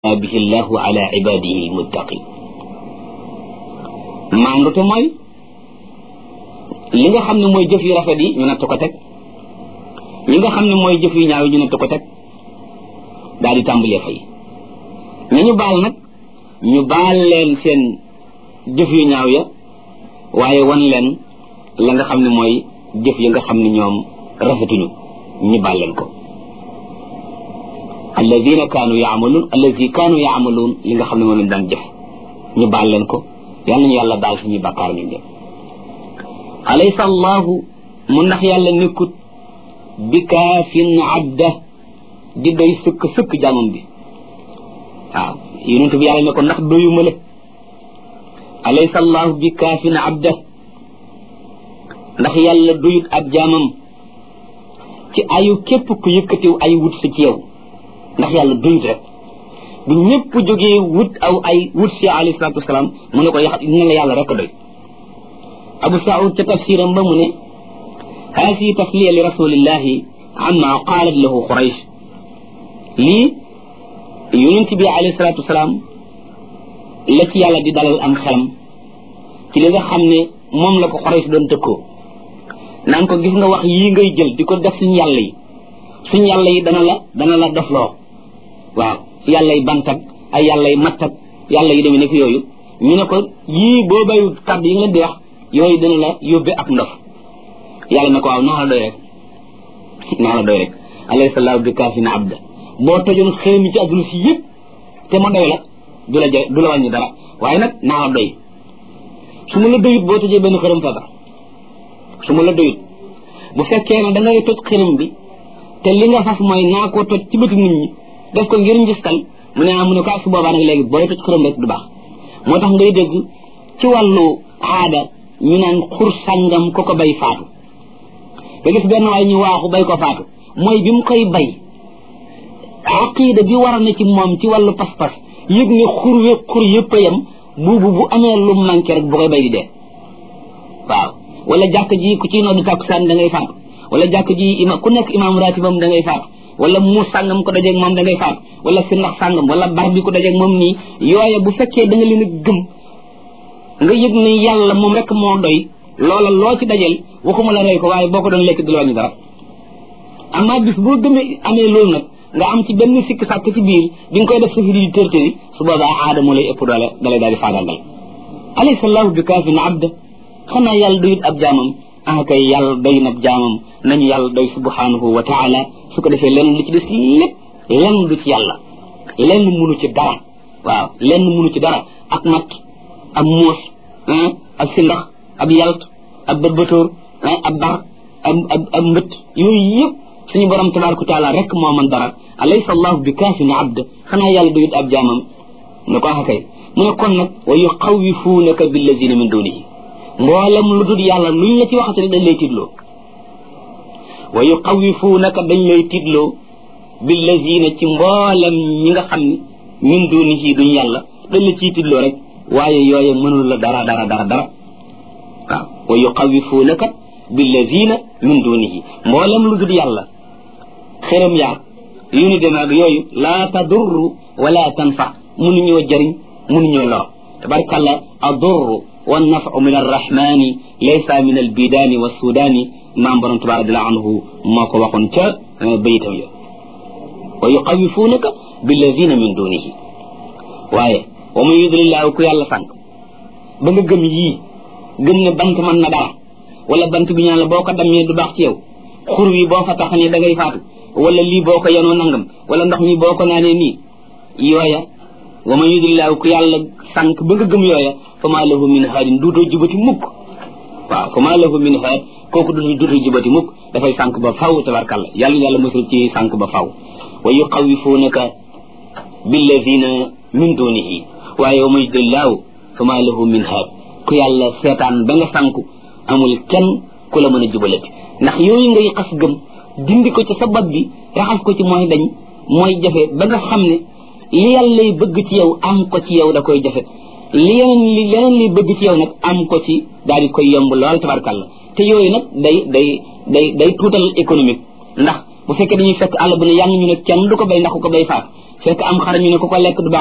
bihi llahu ala ibadihi almuttaqin maandute mooy li nga xam ne mooy jëf yu rafet yi ñu natt ko teg li nga xam ne mooy jëf yu ñaaw yi ñu natt ko teg daal di tàmbalee fay ñu ñu baal nag ñu baal leen seen jëf yu ñaaw ya waaye wan leen la nga xam ne mooy jëf ya nga xam ne ñoom rafetuñu ñu baal leen ko alladina kaanu yaamaluun alladi kaanu yaamaluun li nga xam ne moom lañ daan jëf ñu baal leen ko yal nañu yàlla baal suñuy bàkkaar ñu ñëpp alaysa allahu mu ndax yàlla nekkut bi kaafin abda di doy sëkk sëkk jaamam bi waaw yonent bi yàlla ne ko ndax doyuma la alaysa allahu bi kaafin abda ndax yàlla doyut ab jaamam ci ayu képp ku yëkkatiw ay wut si ci yow ndax yàlla doyut rek bu ñëpp jógee wut aw ay wut si alayhi salaatu wasalaam mu ne ko yax ne la yàlla rek doy abu saud ca tafsiram ba mu ne haasi tasliya li rasulillahi amma qaalat lahu quraysh lii yonent bi alayhi salaatu wasalaam la ci yàlla di dalal am xelam ci li nga xam ne moom la ko quraysh doon tëkkoo naan ko gis nga wax yii ngay jël di ko def suñu yàlla yi suñu yàlla yi dana la dana la dofloo waaw yàlla yi bant ak ay yàlla yi matt ak yàlla yi demee nekk yooyu ñu ne ko yii boo bayu kàddu yi nga leen di wax yooyu dana la yóbbe ak ndof yàlla ne ko waaw naa la doy rek naa la doy rek alayhi sallahu bi kaafin abda boo tojoon xëy mi ci adduna si yëpp te ma doy la du la jë du la wàññi dara waaye nag naa la doy su ma la doyut boo tojee benn xërëm feebar su ma la doyut bu fekkee ne da ngay toj xërëm bi te li nga fas mooy naa koo toj ci bëtu nit ñi def ko ngir njistal mu ne ah mu ne ko su boobaa nag léegi booy toj xërëm rek du baax moo tax ngay dégg ci wàllu aada ñu naan xur sàngam ko ko bay faatu nga gis benn waay ñu waaxu bay ko faatu mooy bi mu koy bay aqida bi war a ne ci moom ci wàllu pas-pas yëg ne xur we xur yëpp a yem buubu bu amee lu manqué rek bu koy bay di dee waaw wala jàkk ji ku ciy noddu tàkkusaan da ngay faatu wala jàkk ji ima ku nekk imaam ratibam da ngay faatu wala mu sàngam ko dajeeg moom da ngay faatu wala si ndax sàngam wala bar bi ko dajeeg moom nii yooye bu fekkee da nga leen a gëm nga yëg ne yàlla moom rek moo doy loola loo ci dajeel waxuma la rey ko waaye boo ko doon lekk du la wàññi dara amaa bis boo gëmee amee loolu nag nga am ci benn sikk sàkk ci biir bi nga koy def sa fi di tërtëri su boobaa aada moo lay ëpp doole dalay daal di faagaagal alaysa allahu bi kaafin abda xanaa yàlla doyut ab jaamam ah kay yàlla doy na ab jaamam nañu yàlla doy subhanahu wa taala su ko defee lenn lu ci des lépp lenn du ci yàlla lenn munu ci dara waaw lenn munu ci dara ak mat ab muus ab sindax ab yalt ab bërbëtóor ab bar ab ab ab mbët yooyu yëpp suñu borom tabaraka taala rek moo man dara alaysa allahu bi kaafin abd xanaa yàlla doyut ab jaamam ne ko ah kay mu ne kon nag wa yuxawifuunaka billazina min dunihi mboolem lu dul yàlla luñ la ci waxate dañ lay tiitloo wa yuxawifuunaka dañ lay tiitloo billazina ci mboolem ñi nga xam ne min dunihi duñ yàlla dañ la ciy tiitloo rek waaye yooye mënul la dara dara dara dara waaw wa yuxawifuunaka billazina min dunihi mboolem lu dul yàlla xërëm yaag yu ni demee ak yooyu laa tadurru wala tanfa mënuñoo jëriñ mënuñoo lor tabarkàlla adurru والنفع من الرحمن ليس من البيدان والسودان ما برم تبارك الله عنه ما كو وخون تا بيتام يا ويخوفونك بالذين من دونه واye ومن يضلل الله كو يالا سانك ba nga gëm yii gëm ne bant man na dara wala bant bi ñaan la boo ko dammee du baax ci yow xur wi boo fa taxane da ngay faatu wala lii boo ko yenoo nangam wala ndox mi boo ko naanee nii yooya wa man yudillaahu ku yàlla sànq ba nga gëm yooya fa maa lahu min haadin duutoo jubati mukk waaw fa maa lahu min haad kooku du duutoo jubati mukk dafay sànq ba faw tabarkalla yàlla yàlla mosul ci sànq ba faw wa yuxawifuunaka billadina min dunihi waaye wa man yudillaahu fa maa lahu min haad ku yàlla seetaan ba nga sànq amul kenn ku la mën a jubalati ndax yooyu ngay xas gëm dindi ko ci sa bopp bi raxas ko ci mooy dañ mooy jafe ba nga xam ne li yàlla lay bëgg ci yow am ko ci yow da koy jafe li yeneen li leneen liy bëgg ci yow nag am ko ci daal di koy yomb lool tabarkàlla te yooyu nag day day day day tuutal économique ndax bu fekkee dañuy fekk àll bu ne yàng ñu ne kenn du ko bay ndax ku ko bay faat fekk am xar ñu ne ku ko lekk du baax